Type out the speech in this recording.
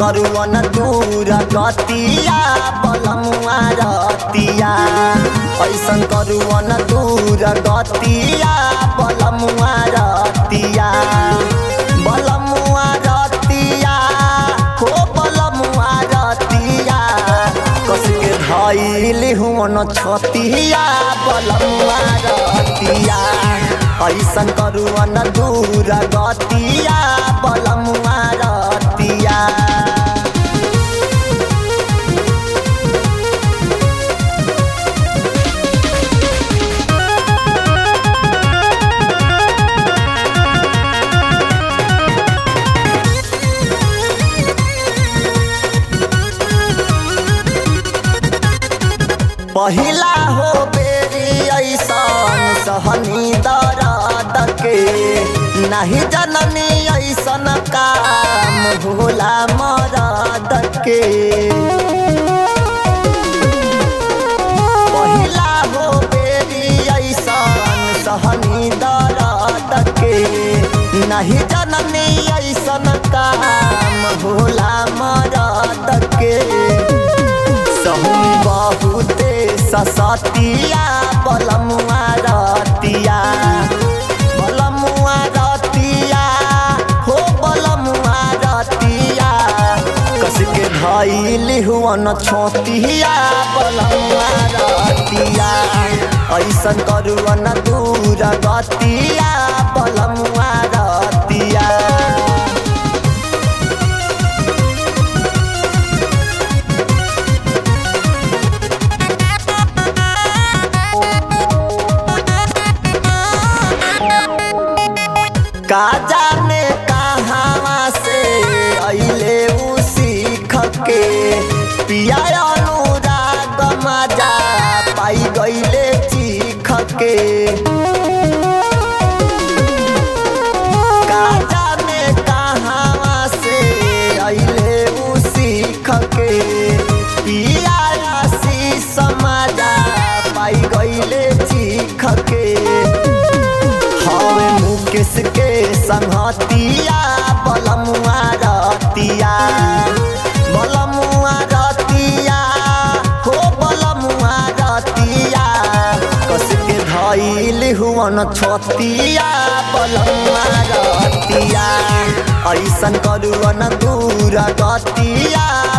करुअन दूर गतिया बलमुआ रतिया ऐसन करुअन दूर गतिया बलमुआ रतिया बलमुआ रतिया हो बलमुआ रतिया कस के धैल हुन छतिया बलमुआ रतिया ऐसन करुअन दूर गतिया बलमुआ रतिया पहिला हो बेरी ऐसन सहनी दर्द के नहीं जननी ऐसन काम भोला मरद के पहिला हो बेरी ऐसन सहनी दर्द के नहीं जननी ऐसन काम भोला मरद के सहनी बहुते ससतिया बलमुआ रतिया बलमुआ रतिया हो बलमुआ रतिया कस के धैल हुअन छोतिया बलमुआ रतिया ऐसन करुअन दूर गतिया बलमुआ रतिया का जाने कहाँ से अइले उ सीख के पिया अनुराग मजा पाई गइले चीख के का जाने कहाँ से अइले उ सीख के पिया आशीष मजा पाई गइले चीख के हवे मुकेश के संगतिया बलमुआ रतिया बलमुआ रतिया हो बलमुआ रतिया कस के धैल हुअन छतिया बलमुआ रतिया ऐसन करुअन दूर गतिया